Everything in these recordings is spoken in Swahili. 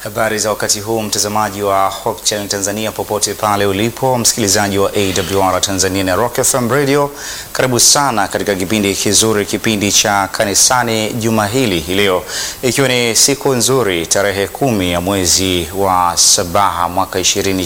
Habari za wakati huu mtazamaji wa Hope Channel Tanzania, popote pale ulipo, msikilizaji wa AWR Tanzania na Rock FM Radio, karibu sana katika kipindi kizuri, kipindi cha kanisani juma hili hii leo, ikiwa ni siku nzuri, tarehe kumi ya mwezi wa Sabaha mwaka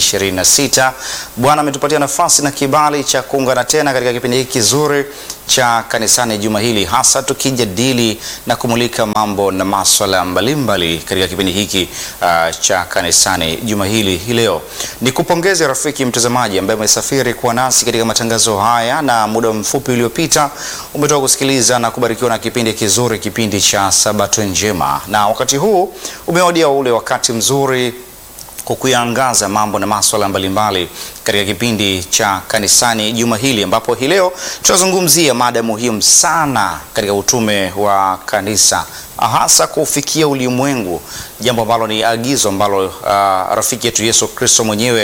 2026. Bwana ametupatia nafasi na kibali cha kuungana tena katika kipindi hiki kizuri cha kanisani juma hili, hasa tukijadili na kumulika mambo na maswala mbalimbali katika kipindi hiki uh, cha kanisani juma hili hii leo. Ni kupongeze rafiki mtazamaji ambaye umesafiri kuwa nasi katika matangazo haya, na muda mfupi uliopita umetoka kusikiliza na kubarikiwa na kipindi kizuri, kipindi cha Sabato Njema, na wakati huu umewadia ule wakati mzuri kwa kuyaangaza mambo na maswala mbalimbali katika kipindi cha kanisani juma hili, ambapo hii leo tunazungumzia mada muhimu sana katika utume wa kanisa, hasa kufikia ulimwengu, jambo ambalo ni agizo ambalo uh, rafiki yetu Yesu Kristo mwenyewe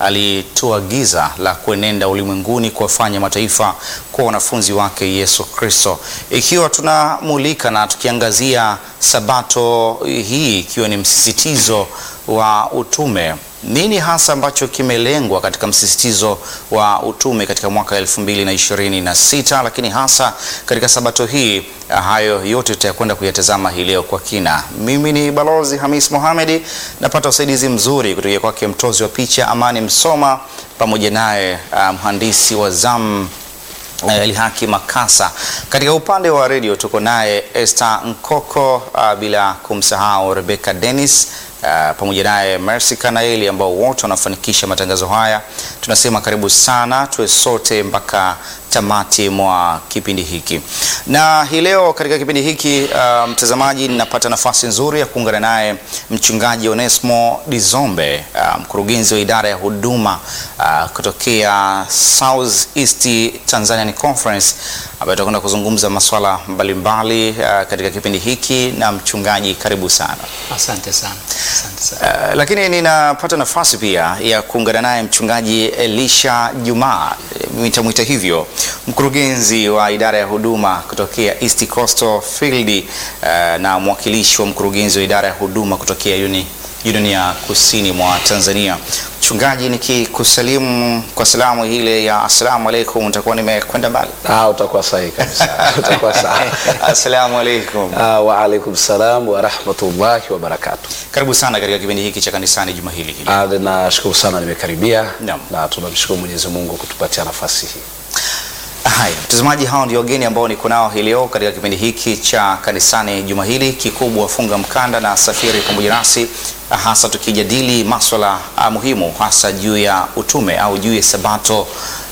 alituagiza la kuenenda ulimwenguni, kuwafanya mataifa kuwa wanafunzi wake Yesu Kristo, ikiwa tunamulika na tukiangazia Sabato hii ikiwa ni msisitizo wa utume. Nini hasa ambacho kimelengwa katika msisitizo wa utume katika mwaka elfu mbili na ishirini na sita, lakini hasa katika sabato hii? Hayo yote tutakwenda kuyatazama hii leo kwa kina. Mimi ni Balozi Hamis Mohamedi, napata usaidizi mzuri kutoka kwake mtozi wa picha Amani Msoma, pamoja naye mhandisi um, wa zamu Elihaki Makasa. Katika upande wa redio tuko naye Esther Nkoko, uh, bila kumsahau Rebecca Dennis Uh, pamoja naye Mercy Kanaeli ambao wote wanafanikisha matangazo haya. Tunasema karibu sana, tuwe sote mpaka tamati mwa kipindi hiki. Na hii leo katika kipindi hiki uh, mtazamaji, ninapata nafasi nzuri ya kuungana naye mchungaji Onesmo Dizombe, uh, mkurugenzi wa idara ya huduma uh, kutokea South East Tanzanian Conference ambaye tutakwenda kuzungumza masuala mbalimbali uh, katika kipindi hiki. Na mchungaji, karibu sana. Asante sana. Asante sana. Uh, lakini ninapata nafasi pia ya kuungana naye mchungaji Elisha Juma, nitamwita hivyo, mkurugenzi wa idara ya huduma kutokea East Coastal Field, uh, na mwakilishi wa mkurugenzi wa idara ya huduma kutokea Uni Union ya Kusini mwa Tanzania. Mchungaji, nikikusalimu kwa salamu ile ya assalamu alaikum, utakuwa nimekwenda mbali? Ah, utakuwa sahihi kabisa. Utakuwa sahihi. Assalamu alaikum. Ah, wa alaikum salam wa rahmatullahi wa barakatuh. Karibu sana katika kipindi hiki cha kanisani juma hili hili. Ah, nashukuru sana nimekaribia Naam. na tunamshukuru Mwenyezi Mungu kutupatia nafasi hii. Haya, mtazamaji, hao ndio wageni ambao niko nao hii leo katika kipindi hiki cha kanisani juma hili. Kikubwa funga mkanda na safiri pamoja nasi, hasa tukijadili maswala uh, muhimu hasa juu ya utume au juu ya sabato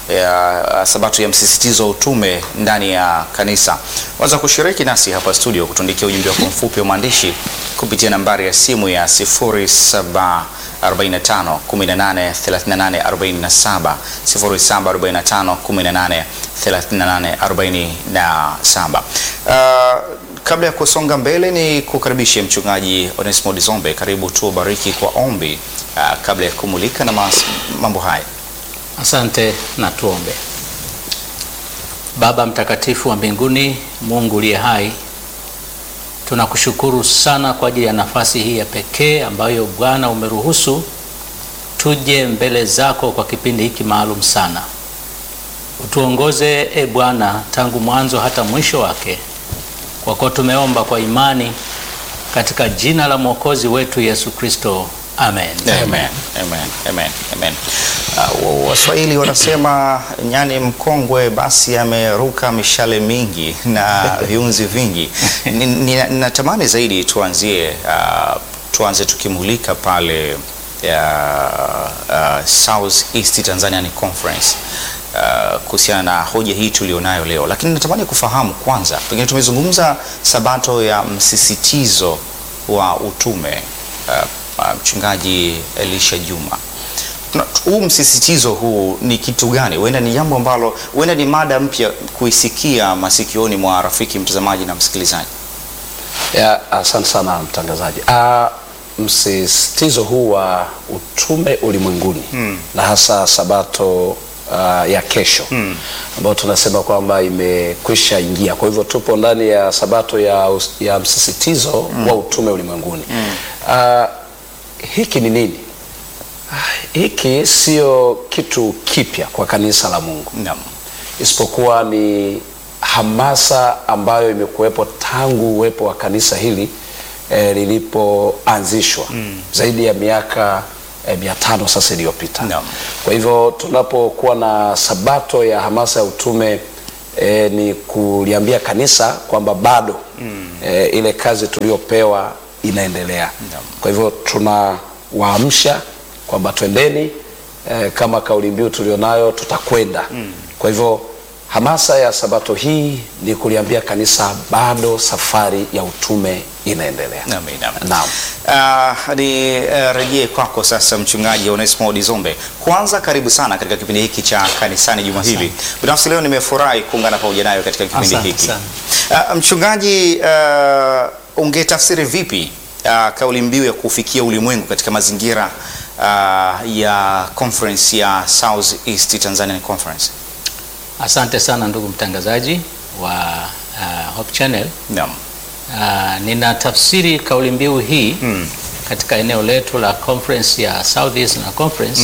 ya sabato ya msisitizo wa utume ndani ya kanisa. Waweza kushiriki nasi hapa studio kutundikia ujumbe wako mfupi wa maandishi kupitia nambari ya simu ya 0745 18 38 47 0745 18 38 47. Uh, kabla ya kusonga mbele ni kukaribishe mchungaji Onesmo Dizombe, karibu tubariki kwa ombi uh, kabla ya kumulika na mas, mambo haya. Asante na tuombe. Baba mtakatifu wa mbinguni, Mungu uliye hai, tunakushukuru sana kwa ajili ya nafasi hii ya pekee ambayo Bwana umeruhusu tuje mbele zako kwa kipindi hiki maalum sana. Utuongoze e Bwana, tangu mwanzo hata mwisho wake, kwa kuwa tumeomba kwa imani katika jina la Mwokozi wetu Yesu Kristo. Amen. Amen. Amen. Amen. Amen. Uh, Waswahili wanasema nyani mkongwe basi ameruka mishale mingi na viunzi vingi. Ninatamani zaidi tuanzie uh, tuanze tukimulika pale uh, uh, South East Tanzanian Conference uh, kuhusiana na hoja hii tulionayo leo, lakini natamani kufahamu kwanza, pengine tumezungumza sabato ya msisitizo wa utume uh, Mchungaji Elisha Juma, huu msisitizo huu ni kitu gani? Huenda ni jambo ambalo, huenda ni mada mpya kuisikia masikioni mwa rafiki mtazamaji na msikilizaji. Ya, asante sana mtangazaji. Ah, msisitizo huu wa utume ulimwenguni Hmm. na hasa sabato uh, ya kesho Hmm. ambayo tunasema kwamba imekwisha ingia. Kwa hivyo tupo ndani ya sabato ya, us- ya msisitizo wa utume ulimwenguni. Uh, hiki ni nini? Ah, Hiki sio kitu kipya kwa kanisa la Mungu, Naam. isipokuwa ni hamasa ambayo imekuwepo tangu uwepo wa kanisa hili eh, lilipoanzishwa zaidi ya miaka eh, mia tano sasa iliyopita. Naam. Kwa hivyo tunapokuwa na sabato ya hamasa ya utume eh, ni kuliambia kanisa kwamba bado eh, ile kazi tuliyopewa inaendelea. Naam. Kwa hivyo tunawaamsha kwamba twendeni, eh, kama kauli mbiu tulionayo tutakwenda. Kwa hivyo hamasa ya sabato hii ni kuliambia kanisa bado safari ya utume inaendelea. Amina. Naam. Uh, ni uh, rejee kwako sasa mchungaji Onesmo Dizombe. Kwanza karibu sana katika kipindi hiki cha kanisani juma hili. Binafsi leo nimefurahi kuungana pamoja nayo katika kipindi Asante hiki. sana. Uh, mchungaji uh, ungetafsiri vipi uh, kauli mbiu ya kufikia ulimwengu katika mazingira uh, ya conference ya South East Tanzanian Conference? Asante sana ndugu mtangazaji wa uh, Hope Channel. Naam. Uh, nina tafsiri kauli mbiu hii katika eneo letu la conference ya South East na conference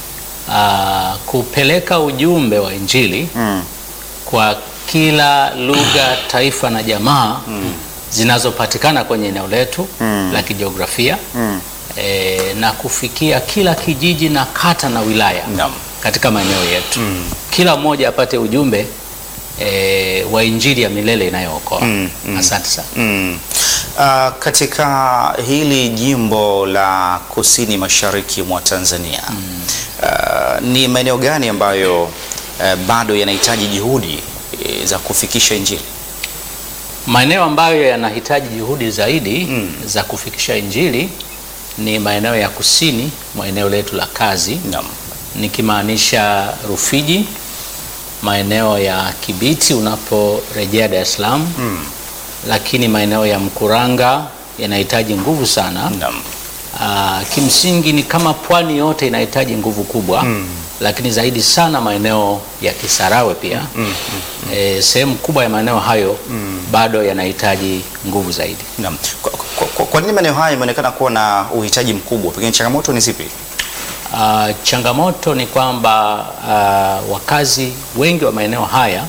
uh, kupeleka ujumbe wa Injili Mm. kwa kila lugha, taifa na jamaa zinazopatikana kwenye eneo letu la kijiografia Mm. e, na kufikia kila kijiji na kata na wilaya Naam. katika maeneo yetu kila mmoja apate ujumbe e, wa Injili ya milele inayookoa. Mm, mm. Asante sana. Mm. Uh, katika hili jimbo la kusini mashariki mwa Tanzania uh, ni maeneo gani ambayo uh, bado yanahitaji juhudi eh, za kufikisha Injili? Maeneo ambayo yanahitaji juhudi zaidi Mm. za kufikisha Injili ni maeneo ya kusini mwa eneo letu la kazi, Naam. nikimaanisha Rufiji, maeneo ya Kibiti unaporejea Dar es Salaam, Mm. lakini maeneo ya Mkuranga yanahitaji nguvu sana. Naam. Aa, kimsingi ni kama pwani yote inahitaji nguvu kubwa Mm. lakini zaidi sana maeneo ya Kisarawe pia e, sehemu kubwa ya maeneo hayo bado yanahitaji nguvu zaidi. Naam. Kwa, kwa, kwa, kwa nini maeneo haya yameonekana kuwa na uhitaji mkubwa? Pengine changamoto ni zipi? Aa, changamoto ni kwamba aa, wakazi wengi wa maeneo haya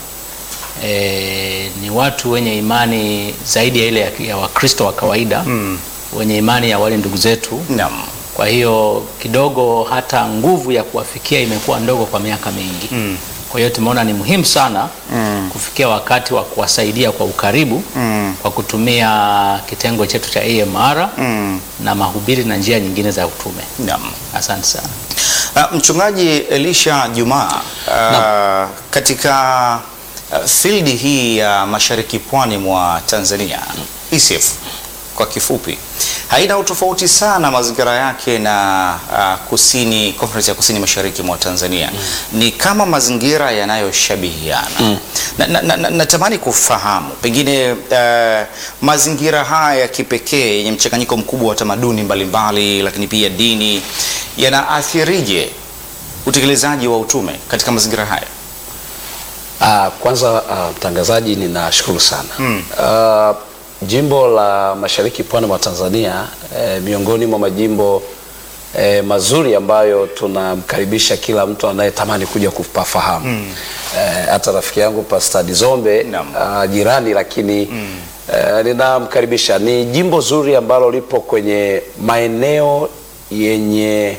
e, ni watu wenye imani zaidi ya ile ya, ya Wakristo wa kawaida Mm. wenye imani ya wale ndugu zetu Naam. Kwa hiyo kidogo hata nguvu ya kuwafikia imekuwa ndogo kwa miaka mingi. Mm. Kwa hiyo tumeona ni muhimu sana Mm. kufikia wakati wa kuwasaidia kwa ukaribu Mm. kwa kutumia kitengo chetu cha AMR Mm. na mahubiri na njia nyingine za utume. Naam. Asante sana. Uh, Mchungaji Elisha Juma, uh, katika uh, fildi hii ya mashariki pwani mwa Tanzania ECF kwa kifupi, haina utofauti sana mazingira yake na uh, kusini conference ya kusini mashariki mwa Tanzania ni kama mazingira yanayoshabihiana na, na, na, na, natamani kufahamu pengine uh, mazingira haya ya kipekee yenye mchanganyiko mkubwa wa tamaduni mbalimbali lakini pia dini yanaathirije utekelezaji wa utume katika mazingira haya? Ah, kwanza ah, mtangazaji, ninashukuru sana Mm. Ah, jimbo la mashariki pwani mwa Tanzania eh, miongoni mwa majimbo eh, mazuri ambayo tunamkaribisha kila mtu anayetamani kuja kupafahamu eh, hata rafiki yangu Pastor Dizombe Naam. ah, jirani lakini eh, ninamkaribisha. Ni jimbo zuri ambalo lipo kwenye maeneo yenye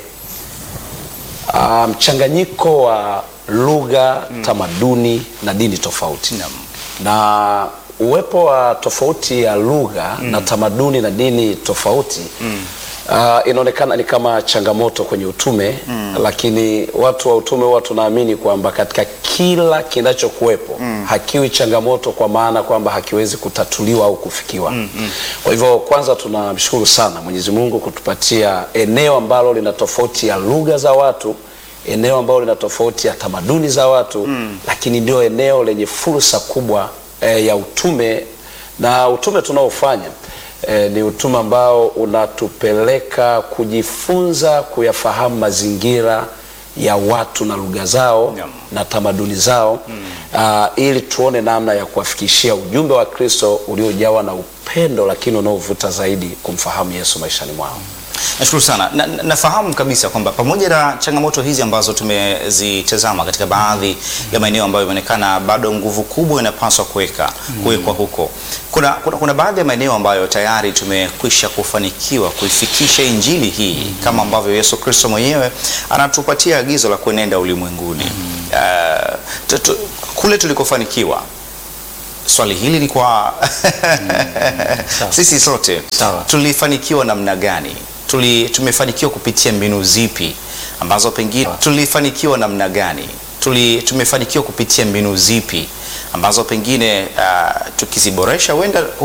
ah, mchanganyiko wa lugha, tamaduni na dini tofauti Naam. na uwepo wa tofauti ya lugha na tamaduni na dini tofauti uh, inaonekana ni kama changamoto kwenye utume lakini watu wa utume huwa tunaamini kwamba katika kila kinachokuwepo hakiwi changamoto kwa maana kwamba hakiwezi kutatuliwa au kufikiwa kwa hivyo kwanza tunamshukuru sana Mwenyezi Mungu kutupatia eneo ambalo lina tofauti ya lugha za watu eneo ambalo lina tofauti ya tamaduni za watu lakini ndio eneo lenye fursa kubwa eh, ya utume na utume tunaofanya eh, ni utume ambao unatupeleka kujifunza kuyafahamu mazingira ya watu na lugha zao Naam. na tamaduni zao ah, ili tuone namna ya kuwafikishia ujumbe wa Kristo uliojawa na upendo lakini unaovuta zaidi kumfahamu Yesu maishani mwao. Nashukuru sana na, na, nafahamu kabisa kwamba pamoja na changamoto hizi ambazo tumezitazama katika baadhi ya maeneo ambayo imeonekana bado nguvu kubwa inapaswa kuweka kuwekwa huko, kuna, kuna, kuna baadhi ya maeneo ambayo tayari tumekwisha kufanikiwa kuifikisha injili hii kama ambavyo Yesu Kristo mwenyewe anatupatia agizo la kuenenda ulimwenguni. Uh, tu- tu- kule tulikofanikiwa swali hili ni kwa sawa. sisi sote Sawa. tulifanikiwa namna gani? Tuli, tumefanikiwa kupitia mbinu zipi ambazo pengine Sawa. tulifanikiwa namna gani? Tuli, tumefanikiwa kupitia mbinu zipi ambazo pengine uh, tukiziboresha huenda